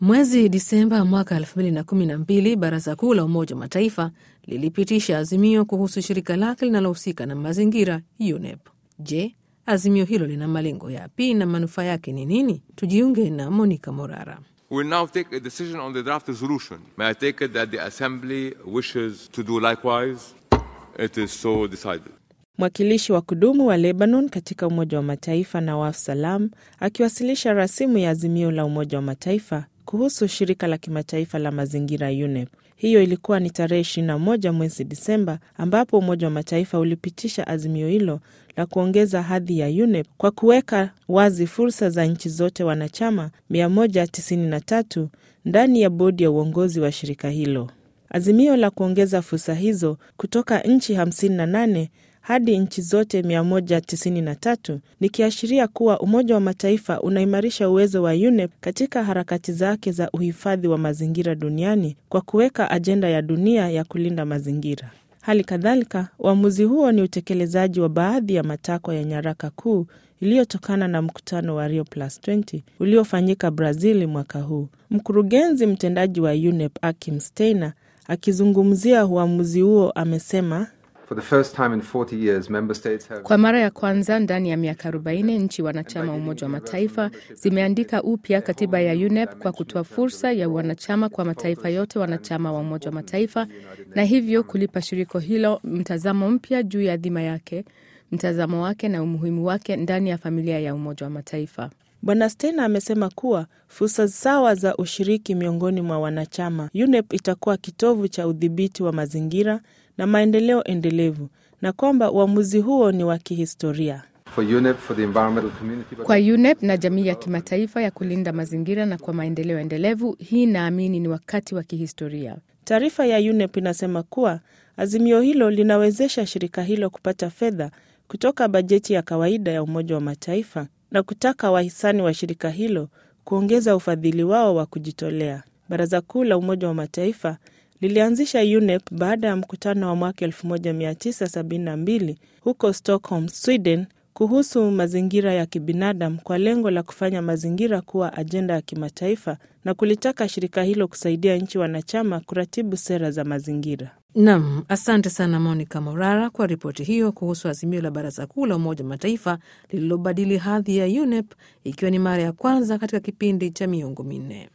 Mwezi Disemba mwaka 2012 Baraza Kuu la Umoja wa Mataifa lilipitisha azimio kuhusu shirika lake linalohusika na mazingira UNEP. Je, azimio hilo lina malengo yapi na manufaa yake ni nini? Tujiunge na Monica Morara. We will now take a decision on the draft resolution. May I take it that the Assembly wishes to do likewise? It is so decided. Mwakilishi wa kudumu wa Lebanon katika Umoja wa Mataifa Nawaf Salam akiwasilisha rasimu ya azimio la Umoja wa Mataifa kuhusu shirika la kimataifa la mazingira UNEP. Hiyo ilikuwa ni tarehe 21 mwezi Disemba, ambapo Umoja wa Mataifa ulipitisha azimio hilo la kuongeza hadhi ya UNEP kwa kuweka wazi fursa za nchi zote wanachama 193 ndani ya bodi ya uongozi wa shirika hilo. Azimio la kuongeza fursa hizo kutoka nchi 58 hadi nchi zote 193 nikiashiria kuwa Umoja wa Mataifa unaimarisha uwezo wa UNEP katika harakati zake za uhifadhi wa mazingira duniani kwa kuweka ajenda ya dunia ya kulinda mazingira. Hali kadhalika, uamuzi huo ni utekelezaji wa baadhi ya matakwa ya nyaraka kuu iliyotokana na mkutano wa Rio Plus 20 uliofanyika Brazil mwaka huu. Mkurugenzi mtendaji wa UNEP Akim Steiner akizungumzia uamuzi huo amesema For the first time in 40 years, member states have Kwa mara ya kwanza ndani ya miaka 40 nchi wanachama wa Umoja wa Mataifa zimeandika upya katiba ya UNEP kwa kutoa fursa ya wanachama kwa mataifa yote wanachama wa Umoja wa Mataifa na hivyo kulipa shiriko hilo mtazamo mpya juu ya dhima yake, mtazamo wake na umuhimu wake ndani ya familia ya Umoja wa Mataifa. Bwana Steiner amesema kuwa fursa sawa za ushiriki miongoni mwa wanachama, UNEP itakuwa kitovu cha udhibiti wa mazingira na maendeleo endelevu na kwamba uamuzi huo ni wa kihistoria. for UNEP, for the environmental community, but Kwa UNEP na jamii ya kimataifa ya kulinda mazingira na kwa maendeleo endelevu, hii naamini ni wakati wa kihistoria. Taarifa ya UNEP inasema kuwa azimio hilo linawezesha shirika hilo kupata fedha kutoka bajeti ya kawaida ya Umoja wa Mataifa na kutaka wahisani wa shirika hilo kuongeza ufadhili wao wa kujitolea. Baraza Kuu la Umoja wa Mataifa lilianzisha UNEP baada ya mkutano wa mwaka 1972 huko Stockholm, Sweden kuhusu mazingira ya kibinadamu kwa lengo la kufanya mazingira kuwa ajenda ya kimataifa na kulitaka shirika hilo kusaidia nchi wanachama kuratibu sera za mazingira. Nam, asante sana Monica Morara kwa ripoti hiyo kuhusu azimio la Baraza Kuu la Umoja wa Mataifa lililobadili hadhi ya UNEP ikiwa ni mara ya kwanza katika kipindi cha miongo minne.